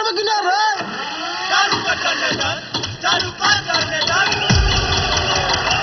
करबे कि ना रे चालू कर जनरेटर चालू कर जनरेटर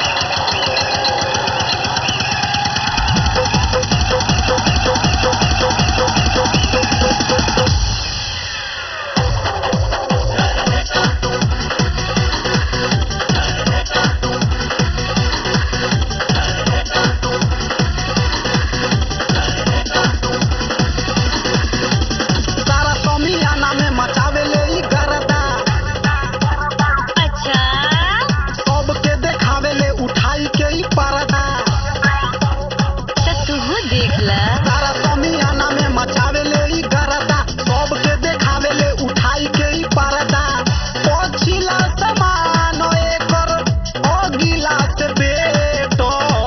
सारा समियाना में मचावे ले ई गरदा अच्छा सबके देखावे ले उठाई के ई पर्दा तो तू देख ला सारा समियाना में मचावे ले ई गरदा सबके देखावे ले उठाई के ई पर्दा पछिला समान एकर अगिला से बेटर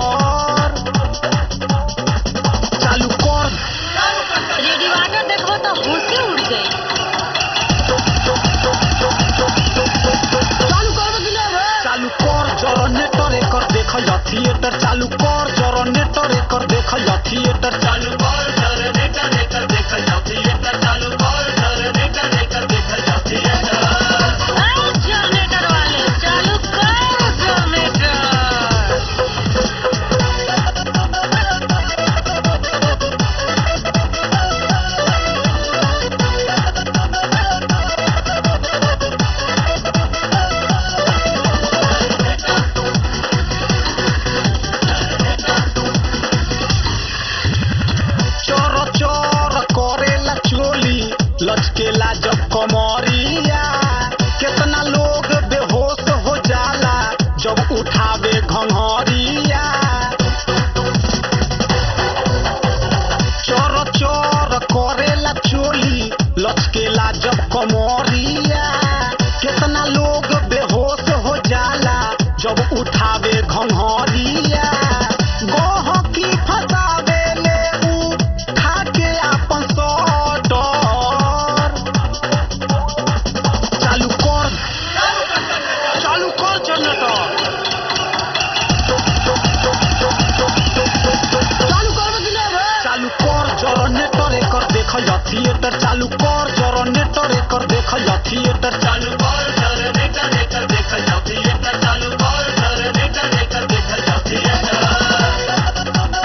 चालू कर रेडियो वाटर देखो तो होशी उड़ गई चालू करबे कि ना रे चालू कर जनरेटर एकर देखल थिएटर चालू कर जनरेटर एकर देखल थिएटर चालू कर जनरेटर लेकर देखल जाओ थिएटर चालू कर जनरेटर लेकर देखल जाओ थिएटर अरे जनरेटर वाले चालू कर जनरेटर चोर चोर करेला चोली लचकेला जब कमरिया कितना लोग बेहोश हो जाला जब उठावे घंघरिया चोर चोर करेला चोली लचकेला जब कमरिया कितना लोग बेहोश हो जाला जब उठावे घंघरिया गहकी फसावे ले उ खाके आपन सटर चालू कर चालू कर जनरेटर चालू करबे कि ना रे चालू कर जनरेटर एकर देखल थिएटर चालू कर जनरेटर एकर देखल थिएटर चालू कर जनरेटर लेकर देखल जाओ थिएटर चालू कर जनरेटर लेकर देखल जाओ थिएटर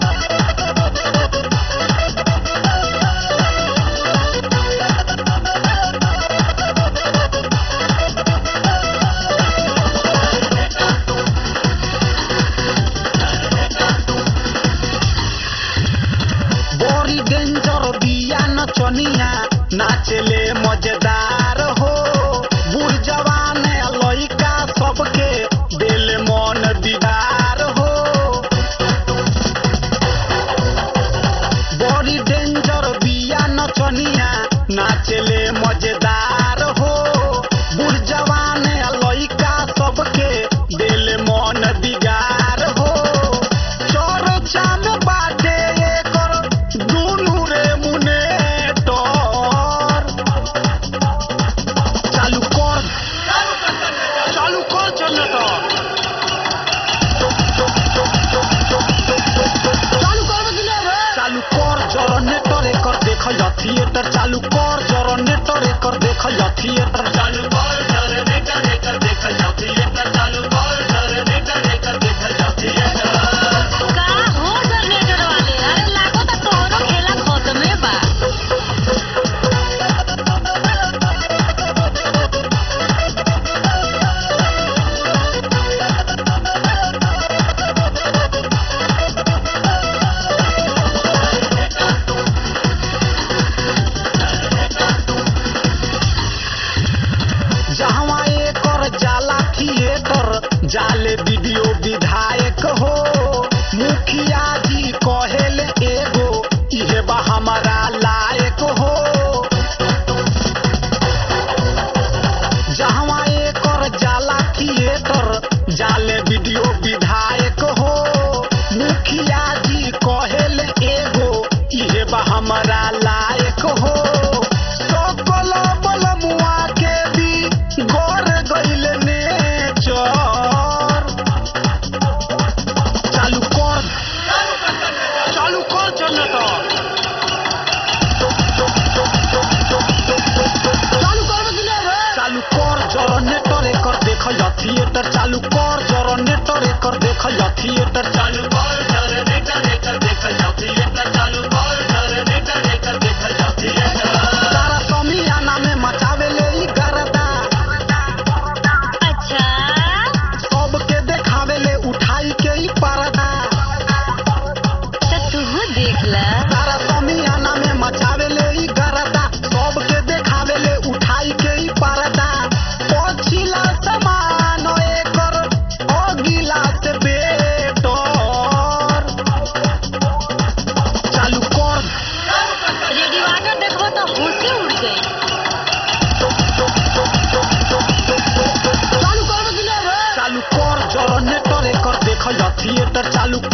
बड़ी डेंजर बिया नचनिया नाचले मजेदार हो बूढ़ जवान लइका सबके दिल मन दीदार हो बड़ी डेंजर बिया नचनिया नाचले मजेदार हो बूढ़ जवान लइका सबके दिल मन दिगार हो चर्चा में बाटे एकर दुनू रे मुने तर चालू कर चालू कर जनरेटर चालू करबे कि ना रे चालू कर जनरेटर एकर देखल थिएटर चालू कर जनरेटर एकर देखल थिएटर चालू कर जनरेटर लेकर देखल जाओ थिएटर चालू कर जनरेटर लेकर देखल जाओ थिएटर का हो जनरेटर वाले अरे लागो तो तोरो खेला खत्मे बा जहवा एकर जाला थिएटर जाले वीडियो विधायक हो मुखिया जी कहेले एगो इहे बा हमारा लायक हो जहवा एकर जाला थिएटर जाले वीडियो विधायक हो मुखिया जी कहेले एगो इहे बा हमारा लायक हो सकल बलमुआ के भी गोर गइल नेचर चालू कर चालू कर जनरेटर देखल थिएटर चालू कर जनरेटर एकर देखल थिएटर चालू कर जनरेटर एकर देखल जाओ थिएटर चालू कर जनरेटर एकर देखल जाओ थिएटर सारा समियाना में मचावे ले ई गरदा अच्छा सबके देखावे ले उठाई के ई पर्दा तो तू देख ला सारा समियाना में मचावे ले ई गरदा सबके देखावे ले उठाई के ई पर्दा पछिला समान एकर अगिला से बेटर चालू कर रेडियो आगे देखो तो होशी उड़ गई चालू कर चालू कर जनरेटर एकर देखल थिएटर चालू